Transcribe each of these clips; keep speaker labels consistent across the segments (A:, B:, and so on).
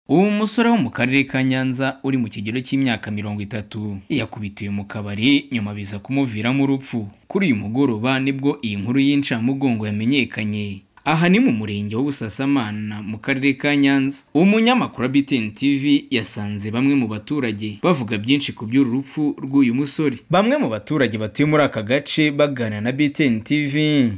A: Uwo musore wo mu karere ka Nyanza uri mu kigero cy'imyaka mirongo itatu, yakubitiwe mu kabari nyuma biza kumuviramo urupfu. Kuri uyu mugoroba nibwo iyi nkuru y'incamugongo yamenyekanye. Aha ni mu murenge w'Ubusasamana mu karere ka Nyanza. Umunyamakuru wa BTN TV yasanze bamwe mu baturage bavuga byinshi ku by'uru rupfu rw'uyu musore. Bamwe mu baturage batuye muri aka gace baganira na BTN TV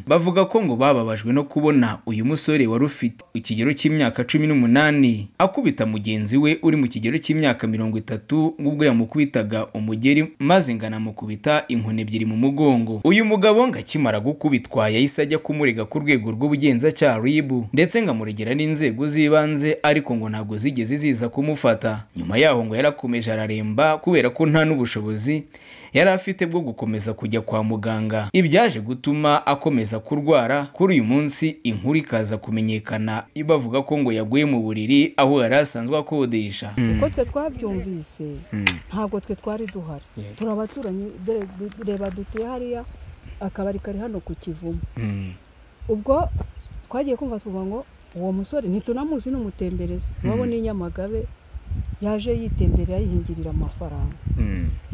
A: bavuga ko ngo bababajwe no kubona uyu musore wari ufite ikigero cy'imyaka cumi n'umunani akubita mugenzi we uri mu kigero cy'imyaka mirongo itatu ubwo yamukubitaga umugeri maze ngo anamukubita inkoni ebyiri mu mugongo. Uyu mugabo ngo akimara gukubitwa yahise ajya kumurega ku rwego rw'ubugenzacyaha RIB ndetse ngo amuregera n'inzego z'ibanze ariko ngo ntabwo zigeze ziza kumufata. Nyuma yaho ngo yarakomeje araremba kubera ko nta n'ubushobozi yari afite bwo gukomeza kujya kwa muganga. Ibyaje gutuma akomeza kurwara kuri uyu munsi inkuru ikaza kumenyekana bavuga ko ngo yaguye mu buriri aho yari asanzwe akodesha.
B: kuko twe twabyumvise ntabwo twe twari duhari turabaturanyi dore reba dutuye hariya akabari kari hano ku kivumu ubwo twagiye kumva tuvuga ngo uwo musore ntitunamuzi n'umutemberezi wabo ni nyamagabe yaje yitemberera yihingirira amafaranga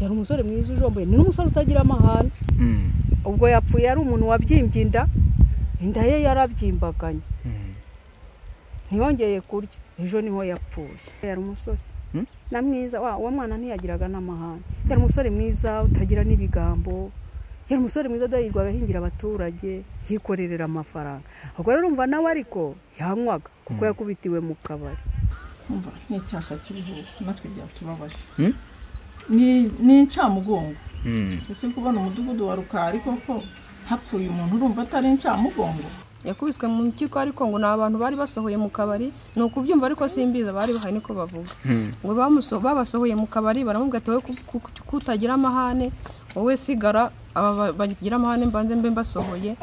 B: yari umusore mwiza ujomboye ni n'umusore utagira amahane ubwo yapfuye yari umuntu wabyimbye inda inda ye yarabyimbaganye ntiyongeye kurya ejo niho yapfuye yari umusore na mwiza wa uwo mwana ntiyagiraga n'amahane yari umusore mwiza utagira n'ibigambo yari umusore mwiza adahirwa agahingira abaturage yikorerera amafaranga ubwo rero urumva nawe ariko yanywaga kuko yakubitiwe mu kabari
C: umva ni icyasha kiriho natwe byatubabaje Ni- ni incamugongo ese kubona umudugudu wa rukari koko hapfuye umuntu urumva atari incamugongo
D: yakubiswe mu mpyiko ariko ngo ni abantu bari basohoye mu kabari ni ukubyumva ariko simbiza bari bahari niko bavuga ngo bamuso- babasohoye mu kabari baramubwira ati wowe ku- ku- ku- kutagira amahane wowe sigara aba ba- bagira amahane mbanze mbe mbasohoye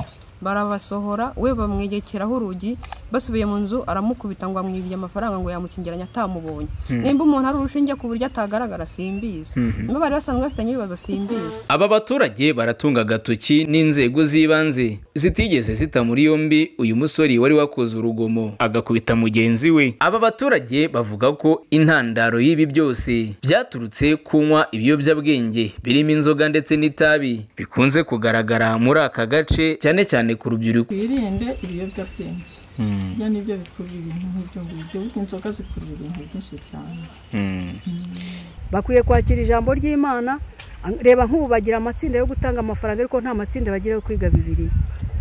D: barabasohora we bamwegekeraho urugi basubiye mu nzu aramukubita ngo amwibye amafaranga ngo yamukingiranye atamubonye nimba umuntu ari urushinge ku buryo atagaragara simbizi niba bari basanzwe bafitanye ibibazo simbizi
A: Aba baturage baratunga agatoki n'inzego z'ibanze zitigeze zita muri yombi uyu musore wari wakoze urugomo agakubita mugenzi we. Aba baturage bavuga ko intandaro y'ibi byose byaturutse kunywa ibiyobyabwenge birimo inzoga ndetse n'itabi bikunze kugaragara muri aka gace cyane cyane ku rubyiruko.
C: twirinde ibiyobyabwenge ibyo ni byo bikurura ibintu nk'ibyo ngibyo burya inzoga zikurura ibintu byinshi cyane
B: bakwiye kwakira ijambo ry'imana reba nk'ubu bagira amatsinda yo gutanga amafaranga ariko nta matsinda bagira yo kwiga bibiri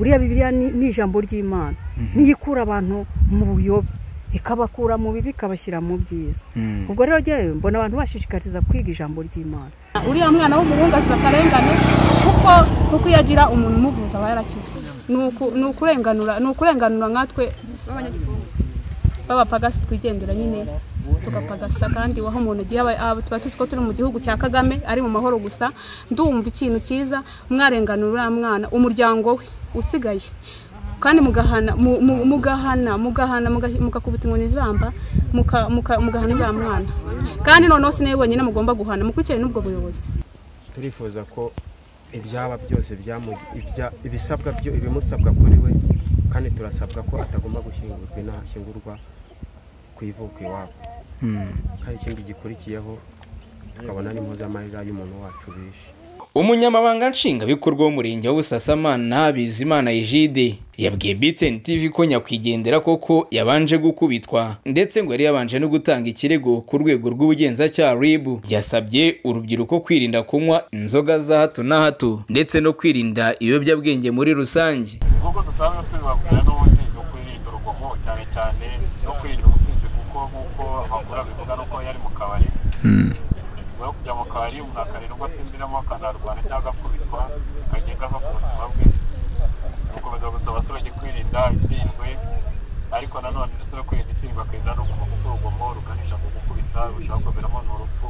B: buriya bibiriya ni ni ijambo ry'imana niyo ikura abantu mu buyobe ikabakura mu bibi ikabashyira mu byiza ubwo rero njyewe mbona abantu bashishikariza kwiga ijambo ry'imana
D: uriya mwana w'umuhungu afite akarengane kuko kuko iyo agira umuntu umuvuza aba yarakize ni uku- ni ukurenganura ni ukurenganura nkatwe b'abapagasi twigendera nyine tugapagasa kandi waho umuntu agiye aba- aba- tuba tuzi ko turi mu gihugu cya kagame ari mu mahoro gusa ndumva ikintu cyiza mwarenganura uriya mwana umuryango we usigaye kandi mugahana mu- mu- mugahana mugahana muga- mugakubita inkoni zamba muka- muka- mugahana uriya mwana kandi noneho si nawe wenyine mugomba guhana mukurikirane n'ubwo buyobozi
E: turifuza ko ibyaba byose byamu- ibya- ibisabwa byo ibimusabwa kuri we kandi turasabwa ko atagomba gushyingurwa inahashyingurwa ku ivuko iwabo kandi ikindi gikurikiyeho tukabona n'impuzamahirira y'umuntu wacu bishe
A: Umunyamabanga Nshingwabikorwa w'Umurenge wa Busasamana Bizimana Egide yabwiye BTN TV ko nyakwigendera koko yabanje gukubitwa ndetse ngo yari yabanje no gutanga ikirego ku rwego rw'ubugenzacyaha RIB yasabye urubyiruko kwirinda kunywa inzoga za hato na hato ndetse no kwirinda ibiyobyabwenge muri rusange.
F: nk'uko dusanzwe tubibabwira n'ubundi ni ukwirinda urugomo cyane cyane no kwirinda ubusinzi kuko nk'uko amakuru abivuga nuko yari mu kabari nyuma yo kujya mu kabari umuntu akarira ubwo asinziramo akanarwana cyangwa agakubitwa akagenda ava ku buzima bwe gukomeza gusa abaturage kwirinda itsindwe ariko nanone ndetse no kwirinda itsindwa akirinda n'urugomo kuko urugomo ruganisha ku gukubita rushobora kuberamo n'urupfu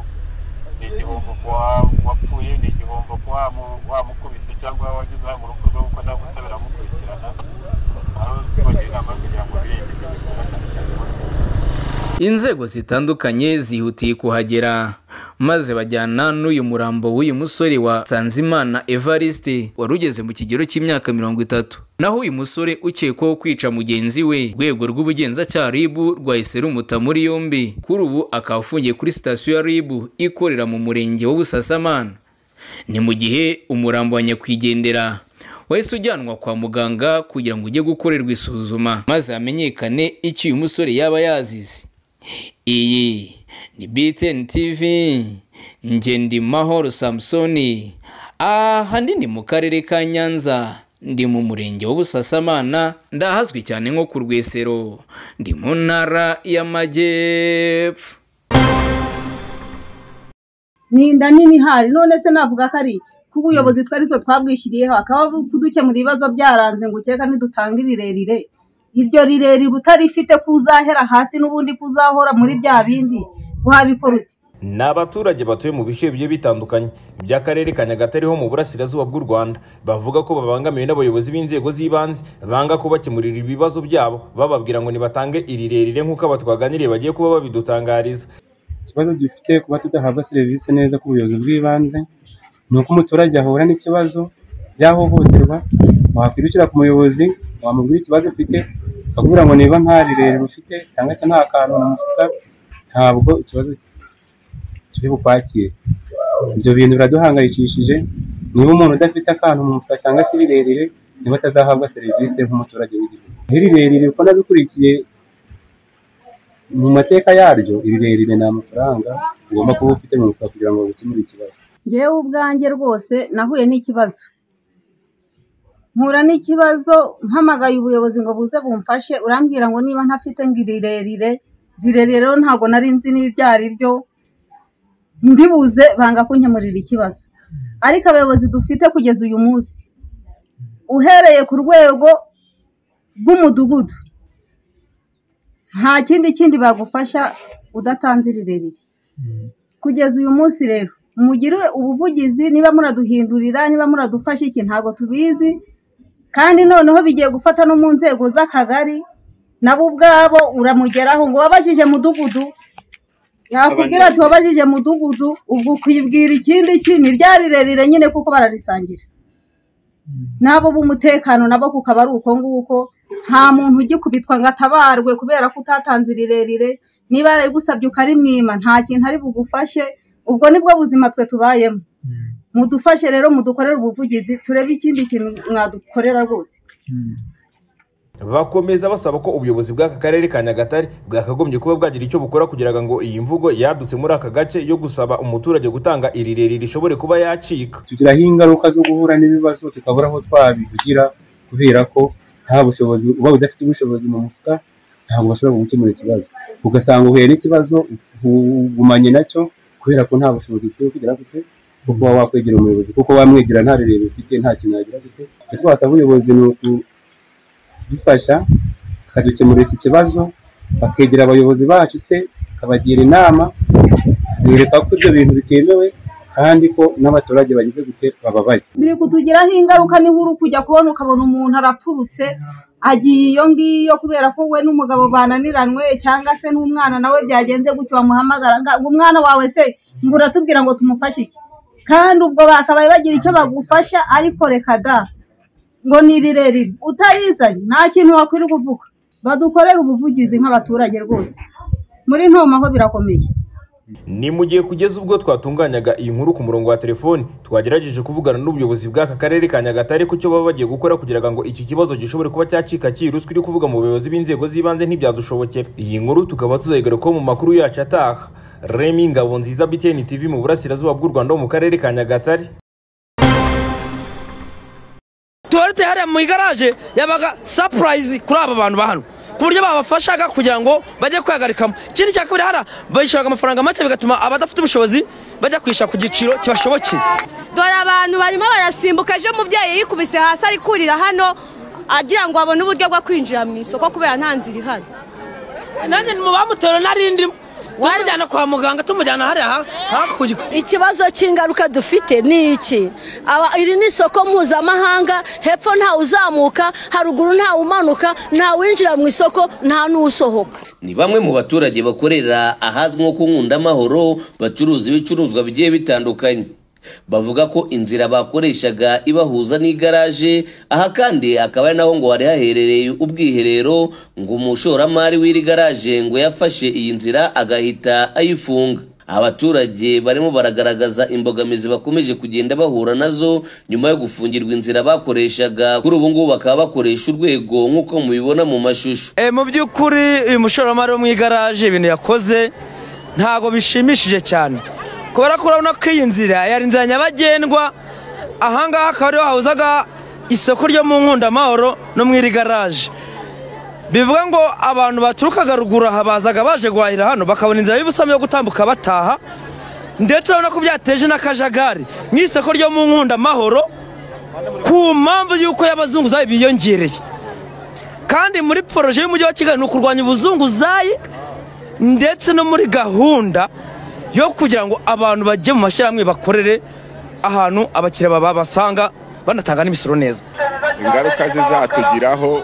F: ni igihombo ku wa- wapfuye ni igihombo ku wa mu- wamukubise cyangwa wagize uruhare mu rupfu rwe kuko nta butabera amukurikirana aho tubagira inama yo kugira ngo birinde ibyo bikorwa cyane cyane mu rubyiruko.
A: Inzego zitandukanye zihutiye kuhagera maze bajyana n'uyu murambo w'uyu musore wa Sanzimana Evariste wari ugeze mu kigero cy'imyaka mirongo itatu naho uyu musore ukekwaho kwica mugenzi we urwego rw'ubugenzacyaha rib rwahise rumuta muri yombi kuri ubu akaba afungiye kuri sitasiyo ya rib ikorera mu murenge w'ubusasamana ni mu gihe umurambo wa nyakwigendera wahise ujyanwa kwa muganga kugira ngo ujye gukorerwa isuzuma maze hamenyekane icyo uyu musore yaba yazize iyi ni btn tv njye ndi mahoro samusoni aha ndi mu karere ka nyanza ndi mu murenge w'ubusasamana ndahazwi cyane nko ku rwesero ndi mu ntara y'amajyepfo
G: ni inda nini ihari none se navuga ko ari iki kuko ubuyobozi twari twe twabwishyiriyeho akaba kudukemura ibibazo byaranze ngo ukeka ntidutange rirerire iryo rirerire utarifite kuzahera hasi n'ubundi kuzahora muri bya bindi wabikora uti
H: ni abaturage batuye mu bice bigiye bitandukanye by'akarere ka nyagatare ho mu burasirazuba bw'u rwanda bavuga ko babangamiwe n'abayobozi b'inzego z'ibanze banga kubakemurira ibibazo byabo bababwira ngo nibatange irirerire nk'uko aba twaganiriye bagiye kuba babidutangariza
I: ikibazo dufite kuba tudahabwa serivisi neza ku buyobozi bw'ibanze ni uko umuturage ahura n'ikibazo byahohoterwa wakwirukira ku muyobozi wamubwira ikibazo ufite akakubwira ngo niba nta rirerire ufite cyangwa se nta kantu mufuka ntabwo ikibazo turi bukwakire ibyo bintu biraduhangayikishije niba umuntu udafite akantu mu mufuka cyangwa se rirerire niba atazahabwa serivisi nk'umuturage w'igihugu rirerire uko nabikurikiye mu mateka yaryo rirerire ni amafaranga ugomba kuba ufite mu mufuka kugira ngo ukemure ikibazo
G: ngewe ubwanjye rwose nahuye n'ikibazo nkura n'ikibazo mpamagaye ubuyobozi ngo buze bumfashe urambwira ngo niba ntafite ngo rirerire rirerire rero ntabwo nari nzi n'ibyo ari ryo ndibuze banga kunkemurira ikibazo ariko abayobozi dufite kugeza uyu munsi uhereye ku rwego rw'umudugudu nta kindi kindi bagufasha udatanze rirerire kugeza uyu munsi rero mugire ubuvugizi niba muraduhindurira niba muradufasha iki ntabwo tubizi kandi noneho bigiye gufata no mu nzego z'akagari nabo ubwabo uramugeraho ngo wabajije mudugudu yakubwira ati wabajije mudugudu ubwo ukibwira ikindi iki ni rya rirerire nyine kuko bararisangira nabo b'umutekano nabo kukaba ari uko nguko nta muntu ugikubitwa ngo atabarwe kubera ko utatanze rirerire niba yarayigusabye ukarimwima nta kintu ari bugufashe ubwo nibwo buzima twe tubayemo mudufashe rero mudukorere ubuvugizi turebe ikindi kintu mwadukorera rwose
H: bakomeza basaba ko ubuyobozi bw'aka karere ka nyagatare bwakagombye kuba bwagira icyo bukora kugira ngo iyi mvugo yadutse muri aka gace yo gusaba umuturage gutanga irirerire ishobore kuba yacika
I: tugiraho ingaruka zo guhura n'ibibazo tukabura aho twabivugira kubera ko nta bushobozi uba udafite ubushobozi mu mufuka ntabwo bashobora gukemura ikibazo ugasanga uhuye n'ikibazo ugumanye nacyo kubera ko nta bushobozi bwo kugira gute bwo kuba wakwegera umuyobozi kuko wamwegera nta rirerire ufite nta kintu yagira gute twasaba ubuyobozi ni uku dufasha bakadukemurira iki kibazo bakegera abayobozi bacu se bakabagira inama bereka ko ibyo bintu bitemewe kandi ko n'abaturage bagize gute bababaye
G: biri kutugiraho ingaruka niba uri kujya kubona ukabona umuntu arapfurutse agiye iyo ngiyo kubera ko we n'umugabo bananiranywe cyangwa se n'umwana nawe byagenze gutyo wamuhamagara ngo umwana wawe se ngo uratubwira ngo tumufashe iki kandi ubwo bakabaye bagira icyo bagufasha ariko reka da ngo ni rirerire utarizanye nta kintu wakwirirwa uvuga badukorera ubuvugizi nk'abaturage rwose muri ntomaho birakomeye
H: ni mu gihe kugeza ubwo twatunganyaga iyi nkuru ku murongo wa telefoni twagerageje kuvugana n'ubuyobozi bw'aka karere ka nyagatare ku cyo baba bagiye gukora kugira ngo iki kibazo gishobore kuba cyacika cyiruswa iri kuvuga mu bayobozi b'inzego z'ibanze ntibyadushoboke iyi nkuru tukaba tuzayigarukaho mu makuru yacu ataha remi ngabo nziza biteni tv mu burasirazuba bw'u rwanda wo mu karere ka nyagatare
J: tuwarite hariya mu igaraje yabaga sapurayizi kuri aba bantu ba hano ku buryo babafashaga kugira ngo bajye kwihagarikamo ikindi cya kabiri hariya bayishyuraga amafaranga make bigatuma abadafite ubushobozi bajya kwishyura ku giciro kibashobokeye
K: dore abantu barimo barasimbuka ejo umubyeyi yikubise hasi ari kurira hano agira ngo abone uburyo bwo kwinjira mu isoko kubera nta nzira ihari
J: nanjye mu bamutera narindimo tumujyana kwa muganga tumujyana hariya hakurya
L: ikibazo cy'ingaruka dufite ni iki iri ni isoko mpuzamahanga hepfo ntawe uzamuka haruguru ntawe umanuka ntawinjira mu isoko nta n'usohoka
M: ni bamwe mu baturage bakorera ahazwi nko ku nkundamahoro bacuruza ibicuruzwa bigiye bitandukanye bavuga ko inzira bakoreshaga ibahuza n'igaraje aha kandi akaba ari naho ngo hari haherereye ubwiherero ngo umushoramari w'iri garaje ngo yafashe iyi nzira agahita ayifunga abaturage barimo baragaragaza imbogamizi bakomeje kugenda bahura nazo nyuma yo gufungirwa inzira bakoreshaga kuri ubu ngubu bakaba bakoresha urwego nk'uko mubibona mu mashusho
J: Eh, mu by'ukuri uyu mushoramari wo mu igaraje ibintu yakoze ntabwo bishimishije cyane kubera ko urabona ko iyi nzira yari inzira nyabagendwa ahangaha akaba ariho hahuzaga isoko ryo mu nkundamahoro no mu iri garaje bivuga ngo abantu baturukaga ruguru aha bazaga baje guhahira hano bakabona inzira y'ubusamo yo gutambuka bataha ndetse urabona ko byateje n'akajagari mu isoko ryo mu nkundamahoro ku mpamvu y'uko y'abazunguzayi biyongereye kandi muri poroje y'umujyi wa kigali ni ukurwanya ubuzunguzayi ndetse no muri gahunda yo kugira ngo abantu bajye mu mashyirahamwe bakorere ahantu abakiriya babasanga banatanga n'imisoro neza
N: ingaruka zizatugiraho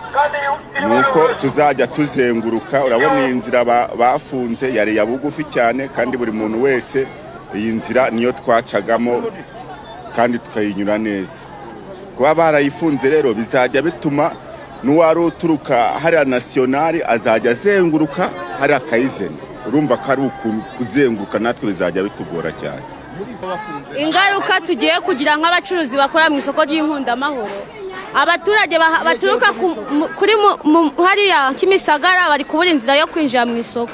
N: ni uko tuzajya tuzenguruka urabona iyi nzira ba- bafunze yari iya bugufi cyane kandi buri muntu wese iyi nzira niyo twacagamo kandi tukayinyura neza kuba barayifunze rero bizajya bituma n'uwari uturuka hariya nasiyonari azajya azenguruka hariya akayizena urumva ko ari uku- kuzenguruka natwe bizajya bitugora cyane
K: ingaruka tugiye kugira nk'abacuruzi bakora mu isoko ry'inkundamahoro abaturage baha- baturuka ku- mu- kuri mu- mu- hariya kimisagara bari kubura inzira yo kwinjira mu isoko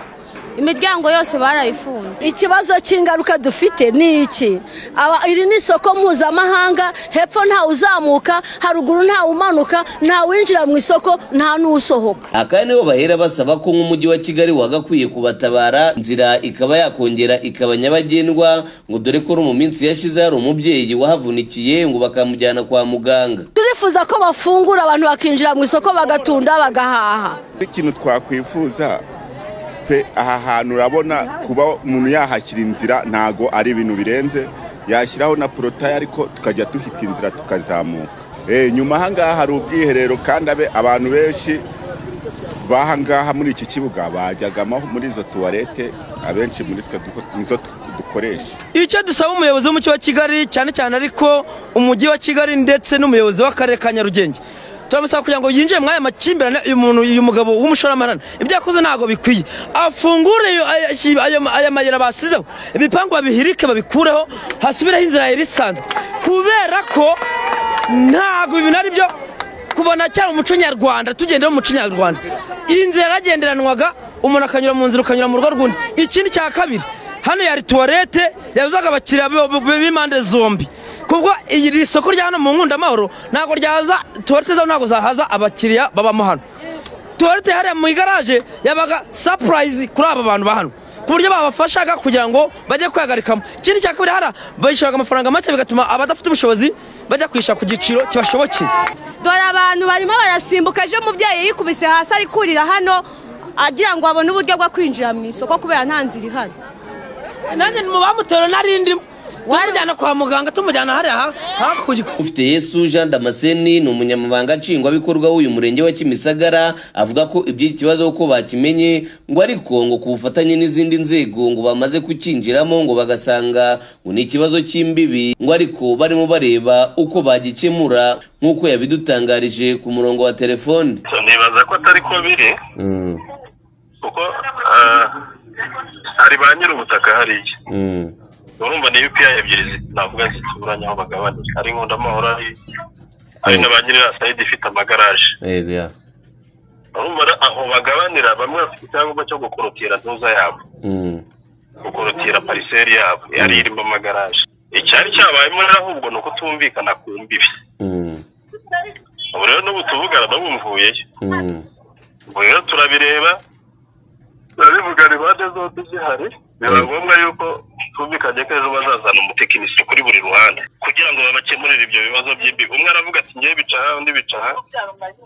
K: imiryango yose barayifunze
L: ikibazo cy'ingaruka dufite ni iki Aba- iri ni isoko mpuzamahanga hepfo ntawuzamuka haruguru ntawumanuka ntawinjira mu isoko nta n'usohoka
M: akaba nibo bahera basaba ko nk'umujyi wa kigali wagakwiye kubatabara inzira ikaba yakongera ikaba nyabagendwa ngo dore ko no mu minsi yashize hari umubyeyi wahavunikiye ngo bakamujyana kwa muganga
L: turifuza ko bafungura abantu bakinjira mu isoko bagatunda bagahaha
N: ikintu twakwifuza pe aha hantu urabona kuba umuntu yahashyira inzira ntago ari ibintu birenze yashyiraho na porotaye ariko tukajya duhita inzira tukazamuka Eh, nyuma ahangaha hari ubwiherero kandi abe abantu benshi bahangaha muri iki kibuga bajyagamo muri izo tuwarete abenshi muri twe duko- nizo tu- dukoresha
J: icyo dusaba umuyobozi w'umujyi wa kigali cyane cyane ariko umujyi wa kigali ndetse n'umuyobozi w'akarere ka nyarugenge turamusaba kugira ngo yinjire muri aya makimbirane uyu muntu uyu mugabo w'umushoramari ibyo yakoze ntabwo bikwiye afungure ayo- ayo- ayo- aya mayira basizeho ibipangu babihirike babikureho hasubireho inzira yari isanzwe kubera ko ntabwo ibintu ari byo kubona cyane umuco nyarwanda tugendera mu muco nyarwanda iyi nzira yaragenderanwaga umuntu akanyura mu nzira ukanyura mu rugo rw'undi ikindi cya kabiri hano yari tuwarete yabuzaga abakiriya b- b- b'impande zombi kubwo iri soko rya hano mu nkundamahoro ntabwo ryaza tuwarete zabo ntabwo zahaza abakiriya babamo hano tuwarete hariya mu igaraje yabaga sapurayizi kuri aba bantu ba hano ku buryo babafashaga kugira ngo bajye kwihagarikamo ikindi cya kabiri hara bayishyuraga amafaranga make bigatuma abadafite ubushobozi bajya kwishyura ku giciro kibashobokeye
K: dore abantu barimo barasimbuka ejo umubyeyi yikubise hasi ari kurira hano agira ngo abone uburyo bwo kwinjira mu isoko kubera nta nzira ihari
J: nanjye mu bamutera narindimo tumujyana kwa muganga tumujyana hariya hakurya
M: ufite yesu jean damascene ni umunyamabanga nshingwabikorwa w'uyu murenge wa kimisagara avuga ko iby'iki kibazo ko bakimenye ngo ariko ngo ku bufatanye n'izindi nzego ngo bamaze kucyinjiramo ngo bagasanga ngo ni ikibazo cy'imbibi ngo ariko barimo bareba uko bagikemura nk'uko yabidutangarije ku murongo wa telefone
F: nibaza ko atari ko biri
M: Mm,
F: ah, hari ba nyir'ubutaka hariya
M: mm,
F: urumva ni UPI ebyiri zi- navuga zituranye aho bagabanira hari nkundamahoro hari hari na ba nyir'irasayidi ifite amagaraje
M: yego, ya.
F: urumva ra- aho bagabanira bamwe bafite icyangombwa cyo gukorotira ntuza yabo
M: Mm,
F: gukorotira pariseri yabo yari irimo amagaraje icyari cyabayemo rero ahubwo ni ukutumvikana ku mbibi
M: mm,
F: ubu rero n'ubu tuvugana n'ubu mvuyeyo
M: mm,
F: ubu rero turabireba turabivugana impande zombi zihari biba ngombwa yuko twumvikanye ko ejo bazazana umutekinisiye kuri buri ruhande kugira ngo babakemurire ibyo bibazo by'imbibi umwe aravuga ati ngewe bica aha undi bica aha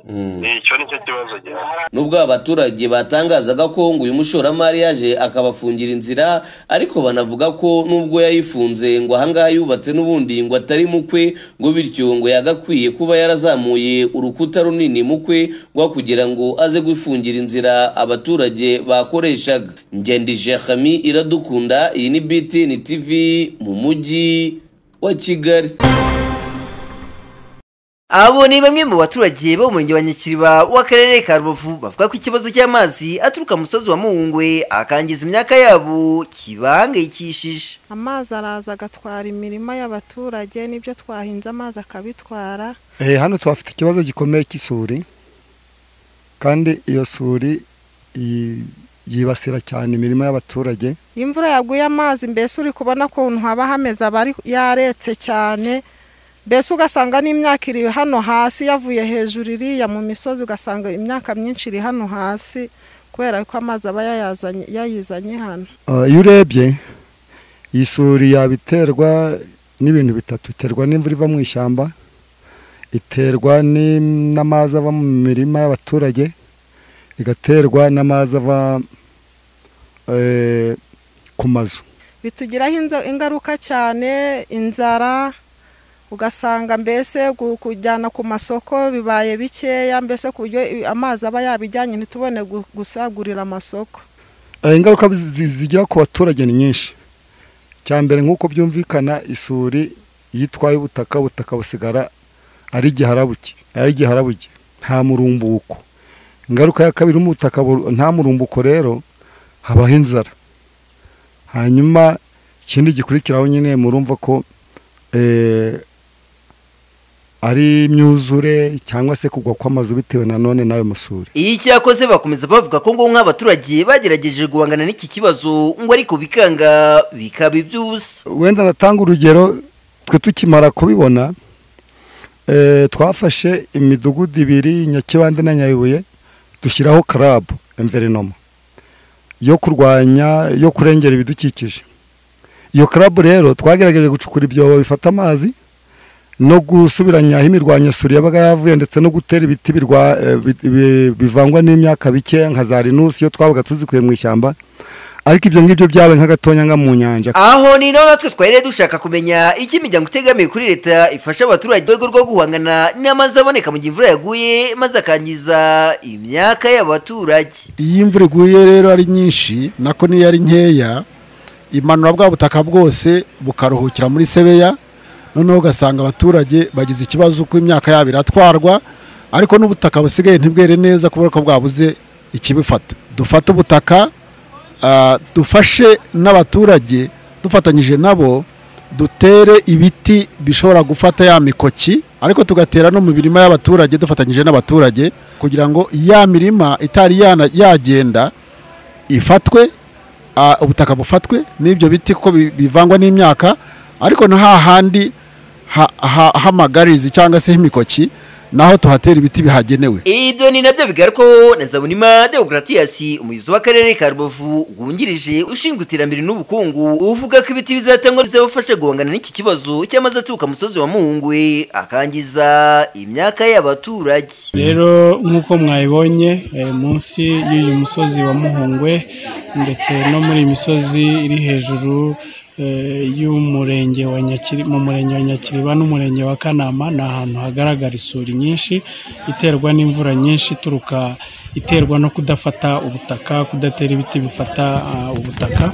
M: mm.
F: icyo ni cyo kibazo gihari
M: nubwo aba baturage batangazaga ko ngo uyu mushoramari yaje akabafungira inzira ariko banavuga ko nubwo yayifunze ngo ahangaha yubatse n'ubundi ngo atari mukwe ngo bityo ngo yagakwiye kuba yarazamuye urukuta runini mukwe ngo kugira ngo aze gufungira inzira abaturage bakoreshaga ngendije Khami iradukunda iyi ni BTN TV mu mujyi wa kigali
O: abo ni bamwe mu baturage bo mu murenge wa nyakiriba w'akarere ka rubavu bavuga ko ikibazo cy'amazi aturuka mu musozi wa muhungwe akangiza imyaka yabo kibahangayikishije
P: amazi araza agatwara imirima y'abaturage n'ibyo twahinze amazi akabitwara
Q: Eh, hano tuhafite ikibazo gikomeye cy'isuri kandi iyo suri i- yibasira cyane imirima y'abaturage
P: iyo imvura yaguye amazi mbese uri kubona ukuntu haba hameze aba ari- yaretse cyane mbese ugasanga n'imyaka iri hano hasi yavuye hejuru iriya mu misozi ugasanga imyaka myinshi iri hano hasi kubera ko amazi aba yayazanye- yayizanye hano
Q: Ah, iyo urebye iyi suri yabiterwa n'ibintu bitatu iterwa n'imvura iva mu ishyamba iterwa ni- n'amazi ava mu mirima y'abaturage igaterwa n'amazi ava eh, ku mazu
P: bitugiraho inza- ingaruka cyane inzara ugasanga mbese gu- kujyana ku masoko bibaye bikeya mbese ku buryo i- amazi aba yabijyanye ntitubone gu- gusagurira amasoko
Q: Eh, ingaruka zi- zi- zigira ku baturage ni nyinshi cya mbere nk'uko byumvikana isuri iyo itwaye ubutaka ubutaka busigara ari igiharabuke ari igiharabuke nta murumbuko ingaruka ya kabiri mu butaka bur- nta murumbuko rero habaho inzara hanyuma ikindi gikurikiraho nyine murumva ko eh, ari imyuzure cyangwa se kugwa kw'amazu bitewe nanone n'ayo masuri
O: iyi cyakoze bakomeza bavuga ko ngo nk'abaturage bagerageje guhangana n'iki kibazo ngo ariko bikanga bikaba iby'ubusa
Q: wenda natanga urugero twe tukimara kubibona eh, twafashe imidugudu ibiri nyakibande na nyabibuye dushyiraho karabu enverinoma yo kurwanya yo kurengera ibidukikije iyo karabu rero twagerageje gucukura ibyobo bifata amazi no gusubiranya aho imirwanyasuri yabaga yavuye ndetse no gutera ibiti birwa- eh, bi- bi- bivangwa n'imyaka bikeya nka za rinusi iyo twabaga tuzikuye mu ishyamba ariko ibyo ngibyo byabaye nk'agatonya nka mu nyanja
O: aho ni naho natwe twari dushaka kumenya icyo imiryango itegamiye kuri leta ifasha abaturage mu rwego rwo guhangana n'amazi aboneka mu gihe imvura yaguye maze akangiza imyaka y'abaturage
R: iyo imvura iguye rero ari nyinshi nako n'iyo ari nkeya imanura bwa butaka bwose bukaruhukira muri sebeya noneho ugasanga abaturage bagize ikibazo ko imyaka yabo iratwarwa ariko n'ubutaka busigaye ntibwere neza kubera ko bwabuze ikibufata dufate ubutaka ah, dufashe n'abaturage dufatanyije nabo dutere ibiti bishobora gufata ya mikoki ariko tugatera no mu mirima y'abaturage dufatanyije n'abaturage kugira ngo ya mirima itari yana- yagenda ifatwe ah, ubutaka bufatwe n'ibyo biti kuko bi- bivangwa n'imyaka ariko na hahandi ha- ha- h'amagarizi cyangwa se h'imikoki naho tuhatera ibiti bihagenewe
O: ibyo ni nabyo bigarukwaho na zabunima deogratias umuyobozi w'akarere ka rubavu wungirije ushinzwe iterambere n'ubukungu uvuga ko ibiti bizatangwa bizabafasha guhangana n'iki kibazo cy'amazi aturuka ku musozi wa muhungwe akangiza imyaka y'abaturage
S: rero nk'uko mwabibonye eh, munsi y'uyu musozi wa muhungwe ndetse no muri iyi misozi iri hejuru eh, y'umurenge wa nyakiri mu murenge wa nyakiriba n'umurenge wa kanama ni ahantu hagaragara isuri nyinshi iterwa n'imvura nyinshi ituruka iterwa no kudafata ubutaka kudatera ibiti bifata ah, ubutaka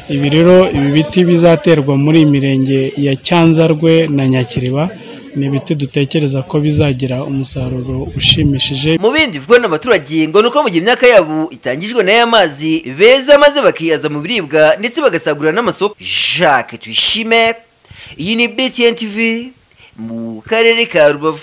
S: ibi rero ibi biti bizaterwa muri iyi mirenge ya cyanzarwe na nyakiriba ni ibiti dutekereza ko bizagira umusaruro ushimishije
O: mu bindi bivugwa n'abaturage ngo ni uko mu gihe imyaka yabo itangijwe n'aya mazi beza maze bakihaza mu biribwa ndetse bagasagurira n'amasoko jacques tuyishime iyi ni btn tv mu karere ka rubavu